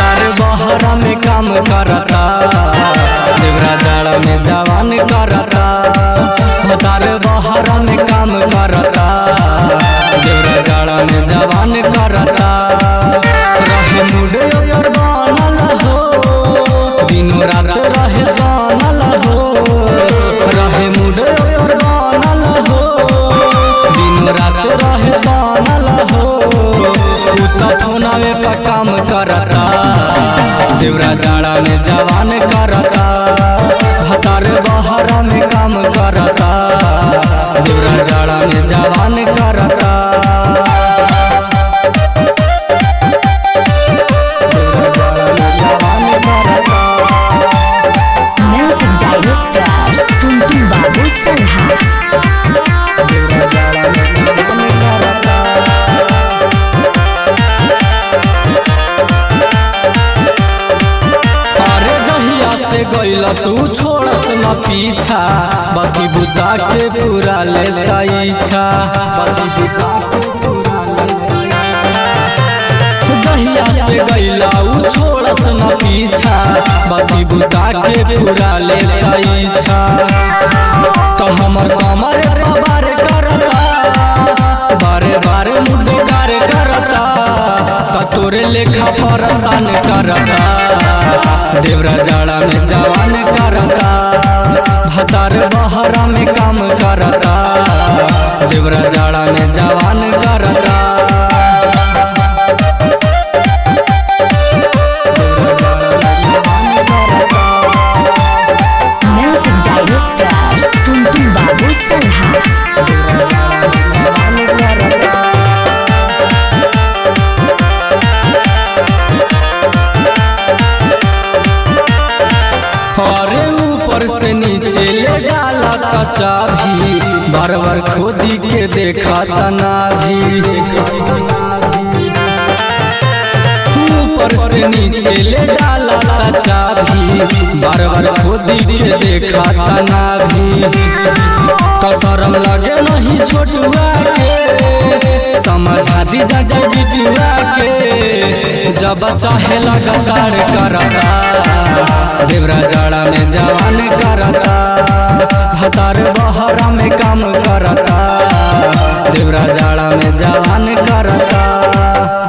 भतार बहरा में काम करता देवरा जाड़ा में जवान करता भतार बहरा में काम करता देवरा जाड़ा में जवान करता रहे मुड ओकर बनल हो दिनो रात रहे बनल हो रहे मुड ओकर बनल हो दिनो रात रहे बनल हो उ त फोनवे पर काम करता देवरा जाड़ा में जवान करता भतार बहरा में काम करता देवरा जाड़ा में जवान करता Music Director Tuntung Babu Salha अरे जहिया से गइलस उ छोड़स न पीछा बाकी बुता के पूरा लेता इच्छा बाकी बुता के पूरा लेता इच्छा। जहिया से गइला उ छोड़स न पीछा बाकी बुता के पूरा लेता इच्छा तो हमर कमर बार करता बारे बारे मुंडेदार करता तो तोरे लेखा परेशान करता देवरा जाड़ा में जवान करता भतार बहरा में काम करता देवरा जाड़ा में जवान करता Music Director Tuntung Babu Salha अरे ऊपर से नीचे ले डाला कचा भी बार बार खोदी के देखा तना भी ऊपर से नीचे ले डाला कचा भी बार बार खोदी के देखा तना भी कसरम लगे नहीं छोटुआ के समझा दी जा बिटुआ के जब चाहे लगातार करता देवरा जाड़ा में जवान करता भतार बहरा में काम करता देवरा जाड़ा में जवान करता